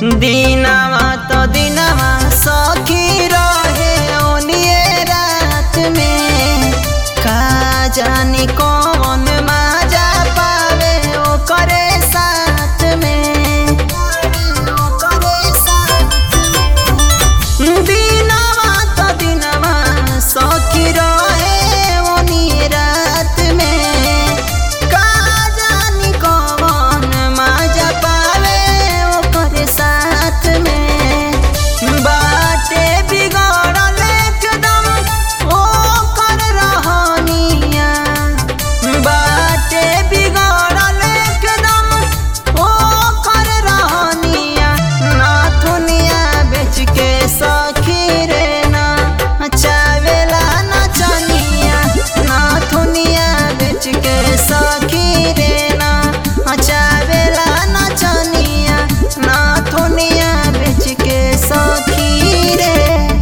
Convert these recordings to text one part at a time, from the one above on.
दिनवा तो दिनवा सखी रहे ओनिए रात में का जानी कौन माजा पावे ओकरे साथ में ओकरे साथ में दिनवा तो दिनवा सखी रहे ओनिए रात में का जानी कौन माजा पावे ओकरे साथ में बाटे बिगड़ल एकदम ओकर रहनिया बाटे बिगड़ल एकदम ओकर रहनिया नाथुनिया बेच के सखी रे ना चावेला नचनिया नाथुनिया बेच के सखी रे ना चावेला नचनिया नाथुनिया बेच के सखी रे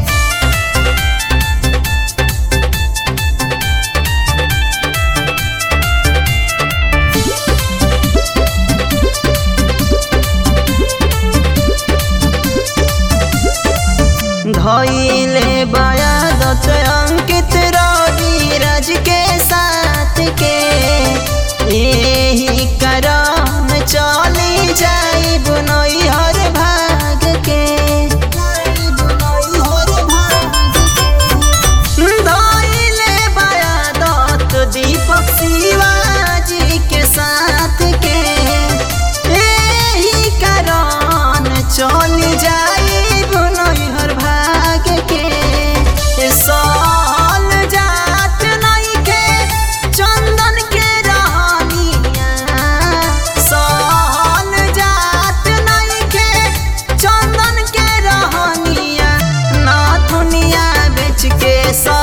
धइले बयादत अंकित रवि राज के साथ के यही करम चली जाई बुनई हर भाग के धइले बयादत दीपक शिवाजी के साथ के यही कारण चल जाई बुनई हर भाग के साल जात नहीं के चंदन के रहनिया साल जात नहीं के चंदन के रहनिया नाथुनिया बेच के सा